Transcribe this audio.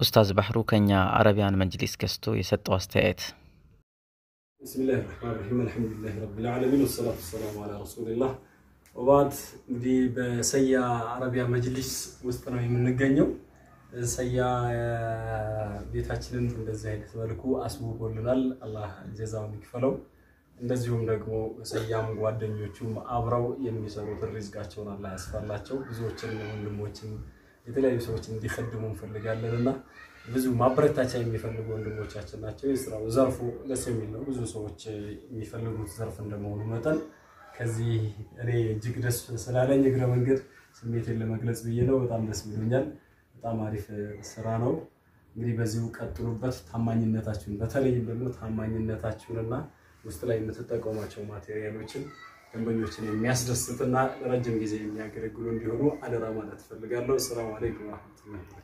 ኡስታዝ ባህሩ ከኛ አረቢያን መጅሊስ ገዝቶ የሰጠው አስተያየት ብስሚላህ ራህማን ራሂም አልሐምዱሊላህ ረቢል ዓለሚን ወሰላቱ ወሰላሙ አላ ረሱሊላህ ወባድ እንግዲህ በሰያ አረቢያ መጅሊስ ውስጥ ነው የምንገኘው። ሰያ ቤታችንን እንደዚህ አይነት መልኩ አስውቦልናል። አላህ ጀዛውን ይክፈለው። እንደዚሁም ደግሞ ሰያም ጓደኞቹም አብረው የሚሰሩትን ሪዝቃቸውን አላህ ያስፋላቸው። ብዙዎችን ወንድሞችን የተለያዩ ሰዎች እንዲከድሙ እንፈልጋለን እና ብዙ ማበረታቻ የሚፈልጉ ወንድሞቻችን ናቸው። የስራው ዘርፉ ደስ የሚል ነው። ብዙ ሰዎች የሚፈልጉት ዘርፍ እንደመሆኑ መጠን ከዚህ እኔ እጅግ ደስ ስላለኝ እግረ መንገድ ስሜቴን ለመግለጽ ብዬ ነው። በጣም ደስ ብሎኛል። በጣም አሪፍ ስራ ነው። እንግዲህ በዚሁ ቀጥሉበት። ታማኝነታችሁን በተለይም ደግሞ ታማኝነታችሁንና ውስጥ ላይ የምትጠቀሟቸው ማቴሪያሎችን ደንበኞችን የሚያስደስትና ረጅም ጊዜ የሚያገለግሉ እንዲሆኑ አደራ ማለት እፈልጋለሁ። ሰላም አለይኩም ወረሕመቱላሂ